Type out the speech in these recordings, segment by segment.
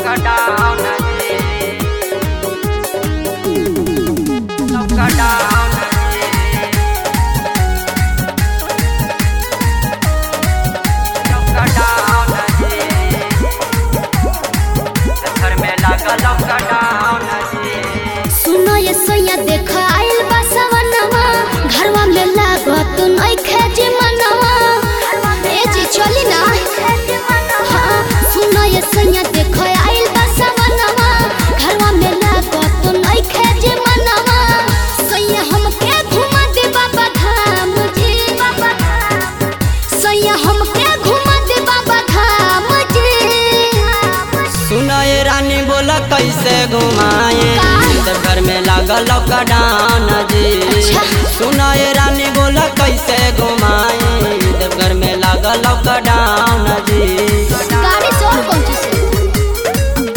Lockdown जी lockdown जी lockdown जी घर में लगा लॉकडाउन जी सुनो ये सैया देख आइल बा सवनवा घरवा में लागत नइखे जे मनवा ए जी चली ना हाँ, सुनो ये सैया देख आइल बा सवनवा घरवा में लागत नइखे जे मनवा सैया हमके घुमा दे बाबा धाम जी बाबा धाम सैया हमके घुमा दे बाबा धाम जी सुनो ये रानी बोला कैसे घुमाए जब घर में लगा लॉकडाउन जी अच्छा। सुनो ये रानी बोला कैसे घुमाए जब घर में लगा लॉकडाउन जी गाड़ी से और कौन चीज से?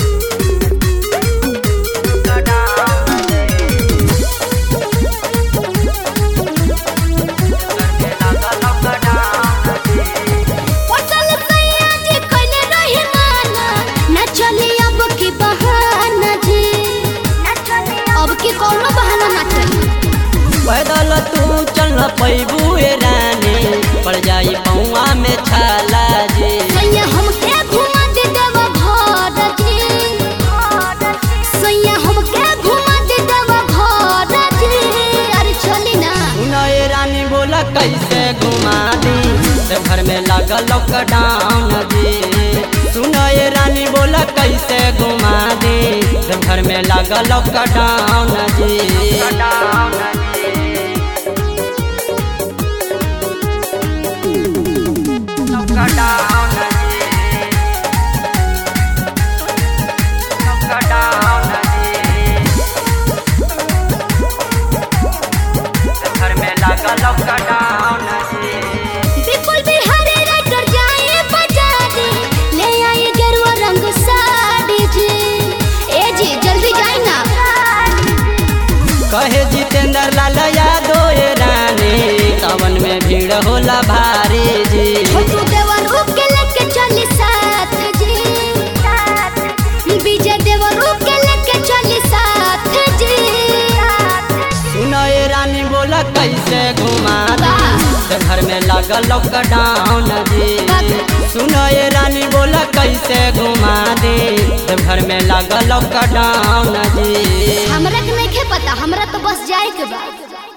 पटल सैया जी कइले रही माना, ना चली अब की बहाना जी अब की कौनो बहाना ना चली पैदल तू चल पैबू ए रानी पड़ जाई पौआ में छाला जी सैया हमके घुमा दे देवा घर जी सैया हमके घुमा दे देवा घर जी अरे चली ना सुनो ये रानी बोला कैसे घुमा दी जब घर में लगा लॉकडाउन जी सुनो ये रानी बोला कैसे घुमा दी जब घर में लगा लॉकडाउन जी लॉकडाउन जी लॉकडाउन जी घर में लगा लॉकडाउन जी बिल्कुल बिहारी राइटर जाए बाजारे ले आए गेरुआ रंग साड़ी जी ए जी जल्दी जाए ना कहे जितेंद्र लाल यादव ये रानी सावन में भीड़ होला भारी जी छोटू देवर के लेके चली साथ जी विजय देवर के लेके चली साथ जी सुनो ये रानी बोला कैसे घुमा दी तो घर में लगा लॉकडाउन जी सुनो ये रानी बोला कैसे घुमा दी तो घर में लगा लॉकडाउन जी हमरा के नहीं पता हमरा तो बस जाए के बा